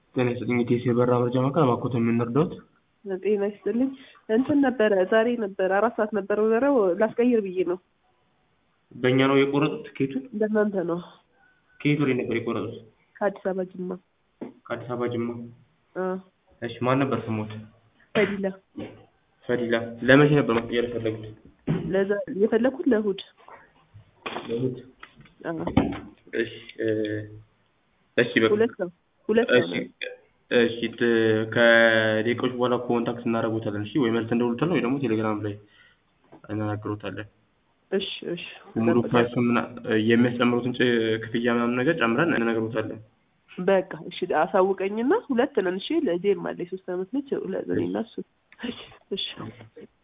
ጤና ይስጥልኝ የቴስ የበራ መረጃ ማዕከል ማኮተ የምንረዳውት ጤና ይስጥልኝ እንትን ነበረ ዛሬ ነበረ አራት ሰዓት ነበረ በረው ላስቀይር ብዬ ነው በእኛ ነው የቆረጡት ትኬቱን በእናንተ ነው ከየት ወደ ነበር የቆረጡት ከአዲስ አበባ ጅማ ከአዲስ አበባ ጅማ አ እሺ ማን ነበር ስሞት ፈዲላ ፈዲላ ለመቼ ነበር ማስቀየር የፈለጉት ለዛ የፈለኩት ለእሑድ ለእሑድ አ እሺ እ እሺ በቃ ሁለት ነው ሁለት ነው እሺ እሺ ት- ከደቂቃዎች በኋላ ኮንታክት እናደርጉታለን እሺ ወይ መልስ እንደውሉታለን ወይ ደግሞ ቴሌግራም ላይ እናናግሮታለን እሺ እሺ ሙሉ ፕራይስ ምና የሚያስጨምሩትን ጭ- ክፍያ ምናምን ነገር ጨምረን እንነግሮታለን በቃ እሺ አሳውቀኝና ሁለት ነን እሺ ለዜም አለ የሶስት አመት ልጅ ሁለት እኔና እሱ እሺ እሺ